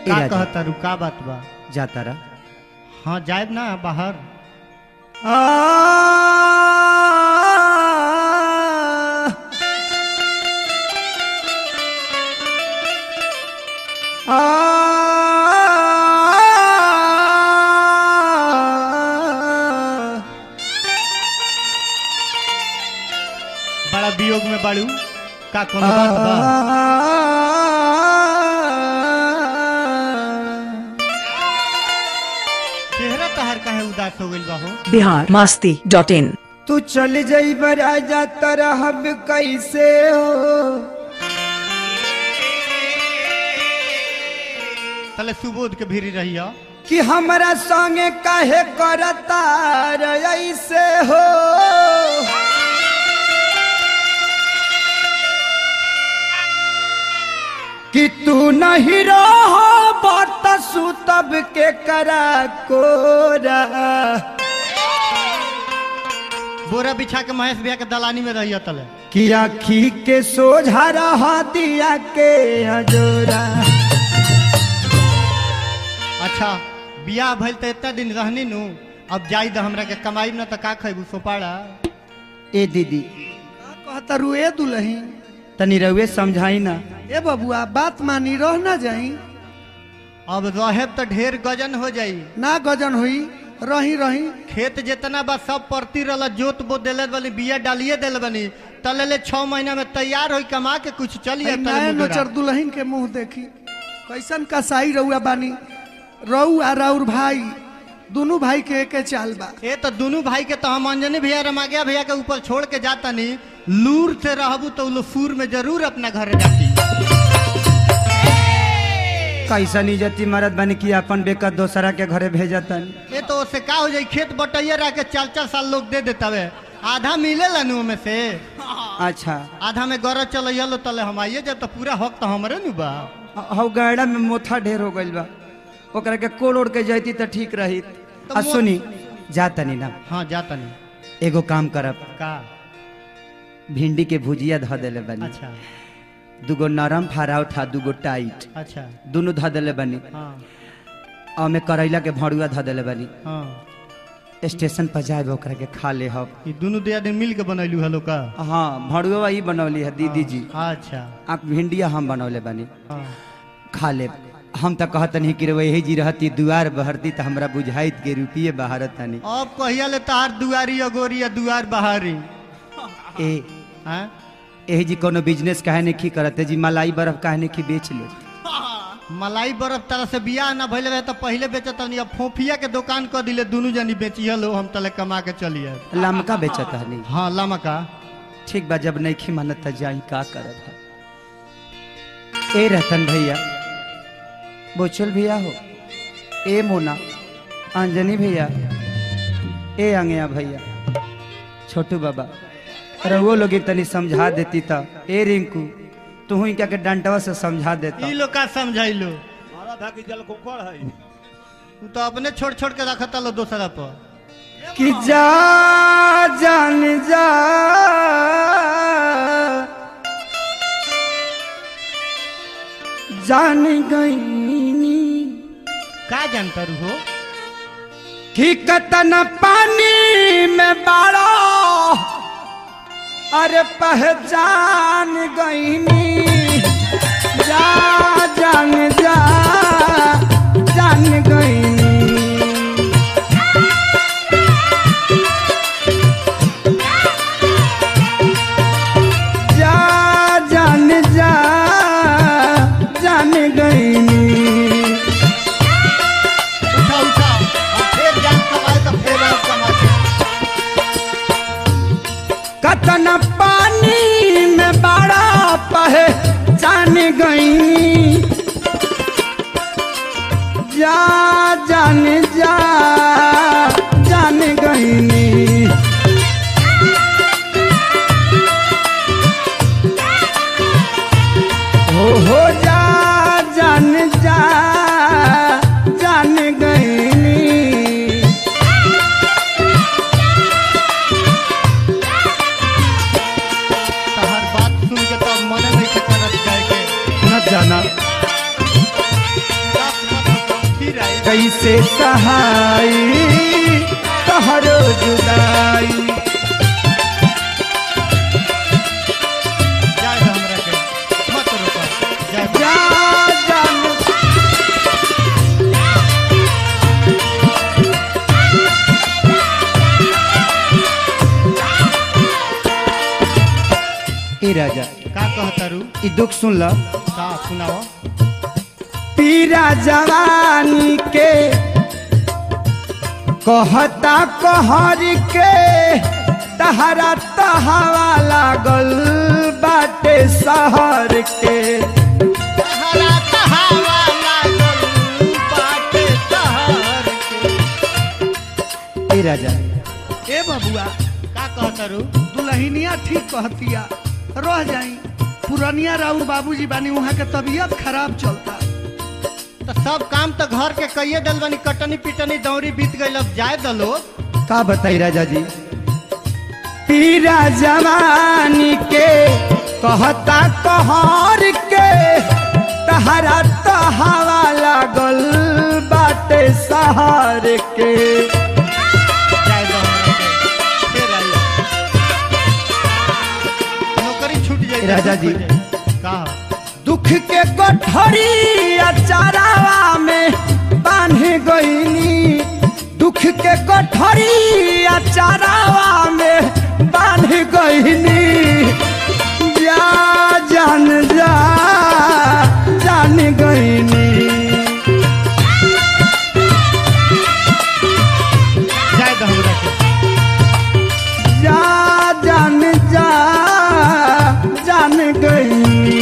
का राजा। कहता रू का बात बा जाता रहा हाँ जाए ना बाहर बड़ा वियोग में बाड़ू का कोनो बात बा चेहरा तहर काहे उदास हो गइल बा हो बिहार मास्ती डॉट इन तू चल जाई राजा तरहब कैसे हो तले सुबोध के भीरी रही हो कि हमरा संगे काहे करता रे ऐसे हो कि तू नहीं रह बत सुतब के करा कोरा बोरा बिछा के महेश भैया के दलानी में रही तले कि आखी के सोझा रहा दिया के हजोरा अच्छा बियाह भइल त इतना दिन रहनी नु अब जाई द हमरा के कमाई न त का खैबू सोपाड़ा ए दीदी कहता रुए दुलही तनी रउए समझाई ना ए बबुआ बात मानी रह ना जाई अब रहेब त ढेर गजन हो जाई ना गजन हुई रही रही खेत जितना बा सब परती रहल जोत बो देले बनी बिया डालिए देले बनी तले ले छह महीना में तैयार होई कमा के कुछ चलिए आई नए नोचर दुल्हन के मुंह देखी कैसन कसाई रहुआ बानी रहू आ राउर भाई दोनों भाई के एके चाल बा ए तो दोनों भाई के तो हम अंजनी भैया रमागिया भैया के ऊपर छोड़ के जाता नहीं लूर से रहबू तो लो सूर में जरूर अपना घरे जाती कैसन इज्जती मरद बनी कि अपन बेका दोसरा के घरे भेजतन ये तो उससे का हो जाई खेत बटैया रह के चार चार साल लोग दे देता वे आधा मिले नु में से अच्छा आधा में गरज चलैया लो तले हम आइए जब तो पूरा हक तो हमरे नु बा हौ गैड़ा में मोथा ढेर हो गइल बा ओकरा के कोड़ ओढ़ के जैती त ठीक रही तो आ मो- सुनी जा तनी ना हाँ जाता नहीं एगो काम करब का भिंडी के भुजिया ध देले बनी अच्छा दूगो नरम फराव था दूगो टाइट अच्छा दोनों ध देले बनी हाँ और में करैला के भरुआ ध देले बनी हाँ स्टेशन पर जाए ओकरा के खा ले हब ये दोनों दिया दिन मिल के बनैलू हलो का हाँ भरुआ ही बनौली है दीदी जी अच्छा आ भिंडिया हम बनौले बनी हाँ खा ले हम तो कहतनी कि रे वही जी रहती दुआर बहरती तो हमरा बुझाइत के रुपये बहारत तनी अब कहिया ले तार दुआरी अगोरी या दुआर बहारी ए हाँ एही जी कोनो बिजनेस काहे नहीं करते जी मलाई बर्फ काहे नहीं बेच लो मलाई बर्फ तरह से बियाह ना भइले रहे तो पहले बेचत नहीं अब फोफिया के दुकान कर दिले दोनों जनी बेचिए लो हम तले कमा के चलिए लमका बेचत हनी हाँ लमका ठीक बा जब नहीं खी मानत त जाई का करत है ए रतन भैया बोचल भैया हो ए मोना अंजनी भैया ए अंगया भैया छोटू बाबा रहुओ लोग तनी समझा देती त ए रिंकू तू ही क्या के डंटवा से समझा देता ई लोग का समझाई लो हमारा था कि जल कुकड़ है तू तो अपने छोड़ छोड़ के रखता लो दूसरा पर कि जा जान जा जान गईनी का जानता रू हो कि कतन पानी में बाड़ा अरे पहचान गईनी जा जान जा जान गईनी जा जान जा जान गईनी उठा उठा अब फिर जान कमाए तो फिर आप कमाते कतन पानी में बड़ा पहे जान गई जा जान जा जान गई हो हो जा जान जा जान गई तहर बात सुन के तो मन नहीं के करत जाए के न जाना सब कैसे सहाई तहरो जुदाई जाए दो हमरा के मत रोको जाए दो। जा जान ए राजा का कहता रू ई दुख सुन ल का सुनाओ पीरा जवानी के कहता कहर के तहरा तहवा लागल बाटे शहर के तहरा तहावा लागल बाटे शहर के। ए राजा ए बबुआ का कहता रू दुल्हनिया ठीक कहतिया रह जाई पुरनिया राउर बाबूजी बानी वहाँ के तबीयत खराब चलता तो सब काम तो घर के कइए दल बनी कटनी पिटनी दौरी बीत गई अब जाए दलो का बताई राजा जी पीरा जवानी के कहता कहर के तहरा तहवा लागल बाटे शहर के जाए दो हमरा के फिर आई नौकरी छूट जाए राजा जी। का दुख के गठरी अचारावा में बांध गईनी दुख के गठरी अचारावा में बांध गईनी जा जान जा जान गईनी जाए दो हमरा के जा जान जा जान गईनी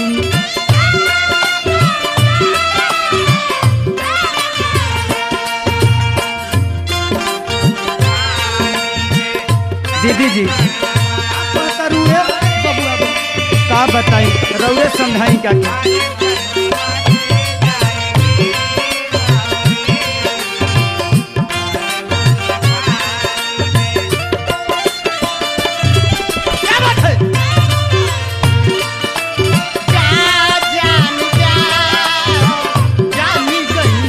दीदी जी कहता रू ए बबुआ बा। का बताई रउए समझाई का के? क्या बात है जा जान जा जानी गई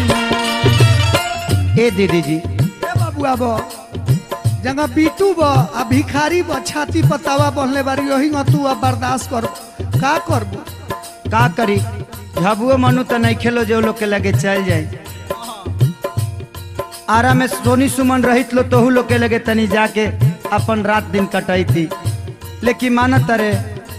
ए दीदी जी ए बबुआ बा जंगा बीटू बा आ भिखारी बा छाती पतावा बहले बारी यही तू अब बर्दाश्त कर का करबू का करी झबुओ मनु तो नहीं खेलो जो लोग के लगे चल जाए आरा में सोनी सुमन रहित लो तोहू लोग के लगे तनी जाके अपन रात दिन कटाई थी लेकिन मानत रे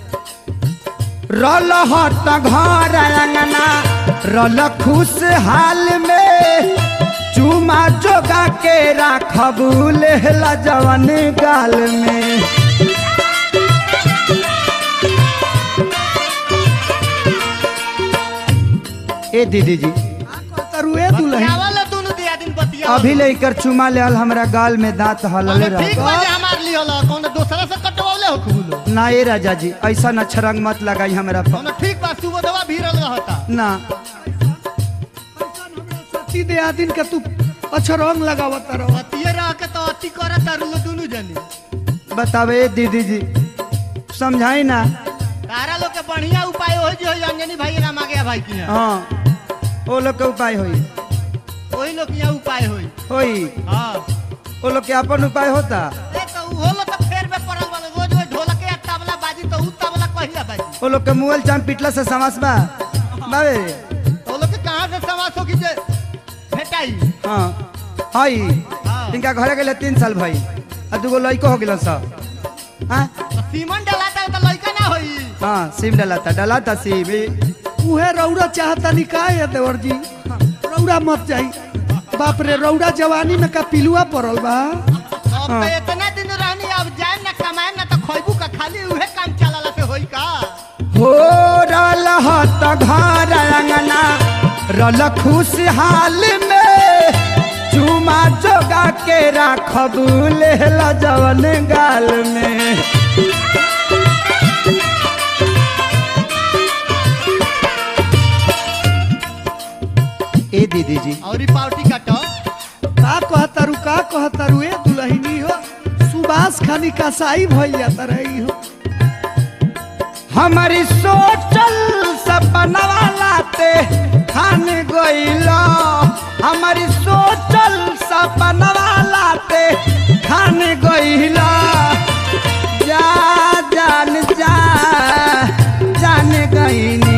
रल हट घर अंगना रल खुश हाल में चुमा जोगा के राखबू लेहला जवन गाल में ए दीदी जी कहता रू ए दुल्हन बतियावल दोनों दिया दिन बतिया अभी लेकर चुमा लेल हमरा गाल में दांत हलले ठीक रह बाजे हमार लिए होला कौन दूसरा से कटवाले हो खूलो ना ए राजा जी ऐसा न छरंग मत लगाई हमरा पर कौन ठीक बा सुबोधवा भीरल रहता ना सती दे आदिन के तू अच्छा रंग लगावत रहो अतिये रह के तो अति करत तारू दोनों जनी बतावे ए दीदी जी समझाई ना तारा लोग के बढ़िया उपाय हो जी हो अंजनी भाई राम आ गया भाई की यहाँ हाँ ओ लोग के उपाय होई वही लोग के यहाँ उपाय होई होई हाँ ओ लोग के अपन उपाय होता ए तो उ होलो तो फेर में पड़ल वाले रोज रोज ढोलक या तबला बाजी तो उ तबला कहिया बाजी ओ लोग के मुअल चाम पिटला से समास बा बाबे तो लोग के कहाँ से समास हो की जे भेटाई हाँ हई हाँ। इनका घरे गेले तीन साल भाई आ दूगो लड़को हो गेल सब हाँ तो सीमन डलाता तो लड़का ना होई हाँ सिम डलाता डलाता सिम ई उहे रौरा चाहता निकाय है देवर जी रौरा मत जाई बाप रे रौरा जवानी में का पिलुआ पड़ल बा अब तो इतना दिन रहनी अब जाए ना कमाए ना तो खैबू का खाली उहे काम चलाला से होई का हो रल हत घर अंगना रल खुशहाल में चुमा जोगा के राखबू लेहला जवन गाल में ए दीदी जी और पार्टी काटो का कहतारू का कहतारू ए दुल्हनी हो सुबास खानी कसाई भइल जाता रही हो हमारी सोचल सपनवा लाते खान गइल हम सपनवा लाते खान गईला जा जान जा जान गईनी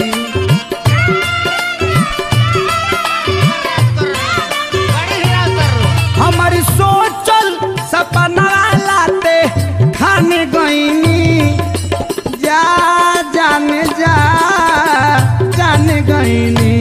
हमारी सोचल सपना लाते खाने गईनी जा जान जा जान गईनी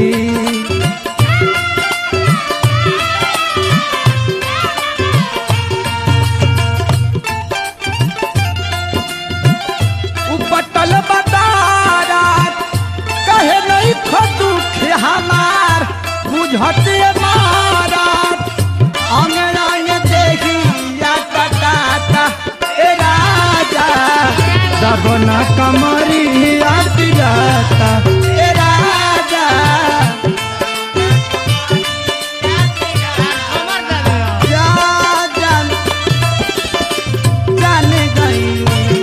उपटल बतारात कहे नहीं खदुख हमार बुझते मारात अंगनाय देखी या कटाता ए राजा दबना कमरी या पिराता ए राजा जा जान जान गई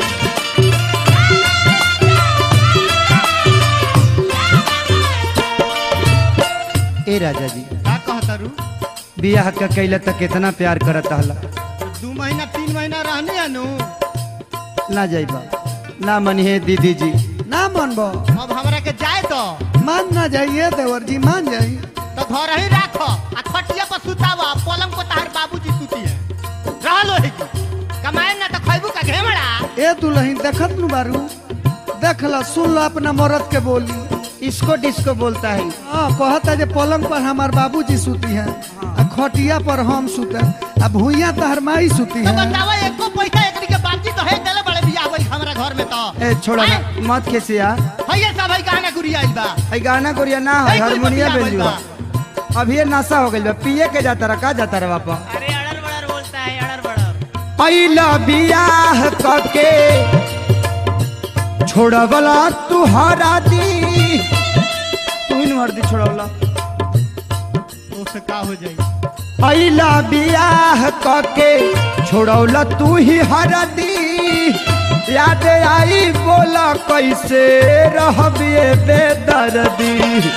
ए राजा जी का कहतरू बियाह का कैला तक कितना प्यार करत हला दू महीना तीन महीना रहने अनु ना जाइबा ना मनिहे दीदी जी ना मानबो अब हमरा के जाए तो मान ना जाइए देवर जी मान जाइए तो घर ही राख आ खटिया पर सुतावा पलंग पर तार बाबूजी सुती है रहलो है की कमाए ना तो खैबू का घेमड़ा ए दुल्हन देखत नु बारू देख ला सुन लो अपना मर्द के बोली इसको डिस्को बोलता है हाँ कहता जे पलंग पर हमार बाबूजी सूती हैं आ खटिया पर हम सूते आ भूइया तहर माई सूती तो हैं बतावा एको पैसा एकरी के बाजी तो है देले बड़े बियाह होई हमरा घर में तो ए छोड़ा ना आय, मत खेसिया भैया सब है गाना गुड़िया आइल बा है गाना गोरिया ना है है कोई हारमोनिया बतिया बेजुआ बा। अभी ये नशा हो गइल बा पिए के जाता रहा का जाता रहा बापा अरे अड़र बड़र बोलता है अड़र बड़र पहिला बियाह कके छोड़वला तुहरा दी तू ही मर दी छोड़वला तो से का हो जाई पहिला बियाह कके छोड़ौला तू ही हरा दी याद आई बोला कैसे रहबे बेदर्दी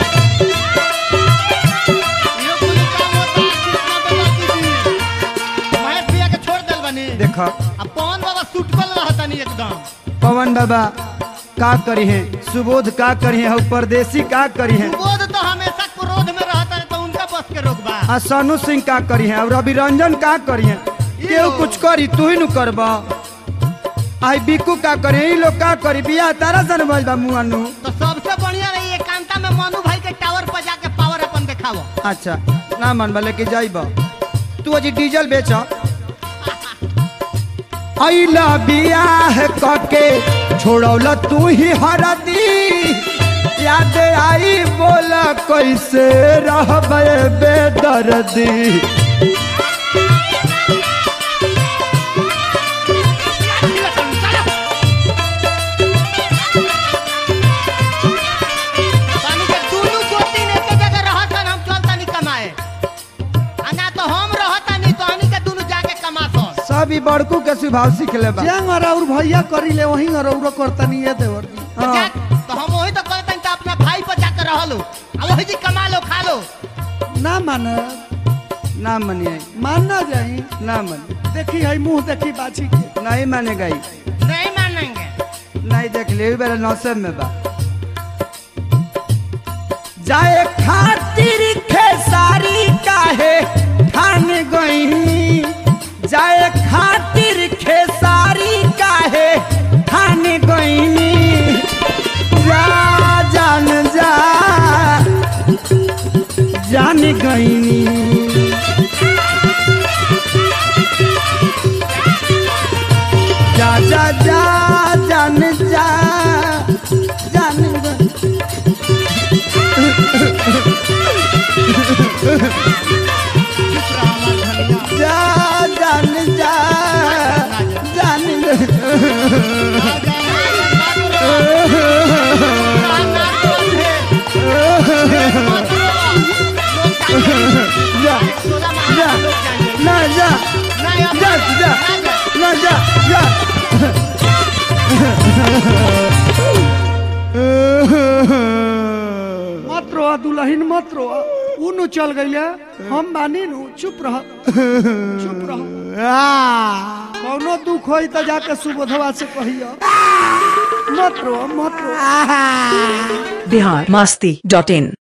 यो कुल काम होता कृष्णा बाबा दीदी मैं पिया के छोड़ देल बनी देखा अब पवन बाबा सुटकल रहता नहीं एकदम पवन बाबा का करी है सुबोध का करी है और परदेसी का करी है बोध तो हमेशा क्रोध में रहता है तो उनका बस के रोकबा आ सोनू सिंह का करी है और रवि रंजन का करी है केहू कुछ करी तू ही नु करबा आई बिकू का करी ई लोग का करी बिया तारा सन भइल बा मुआनु तो सबसे बढ़िया रही एकांता में मनु भाई के टावर पर जाके पावर अपन दिखावो अच्छा ना मन बा लेके जाइबा तू अजी डीजल बेच अइला बियाह कके छोड़ौला तू ही हरदी याद आई बोला कैसे रहबे बेदर्दी पानी के दुनू गोती ने के जगह रहत हन, हम चलता नहीं कमाए आ ना तो हम रहता नहीं तो हनी के दुनू जाके कमासो सब ई बड़कू के स्वभाव सीख ले बा जंग और और भैया करी ले वही और और करता नहीं है देवर जी तो जा- तो हम वही तो कहते हैं तो अपना भाई पर जाकर रह लो आ वही जी कमा लो खा लो ना माने ना मनिए मान ना जाई ना मन देखी है मुंह देखी बाछी के नहीं मानेगा ई नहीं मानेंगे नहीं देख ले बेरा नौसब में बा जाए खातिर खेसारी काहे ठान गई जाए खातिर खेसारी काहे ठान गई जा जान जा जान गई जा जा जा जान जा जान ग- जा जान जा जान ग- जा जा ना जा जा जा ना जा जा मत रोआ दुल्हन मत रोआ ऊ नु चल गईले हम बानी नु चुप रह चुप रह कौनो दुख होई त जाके सुबोधवा से कहियो मत रो मत रो बिहार मस्ती डॉट इन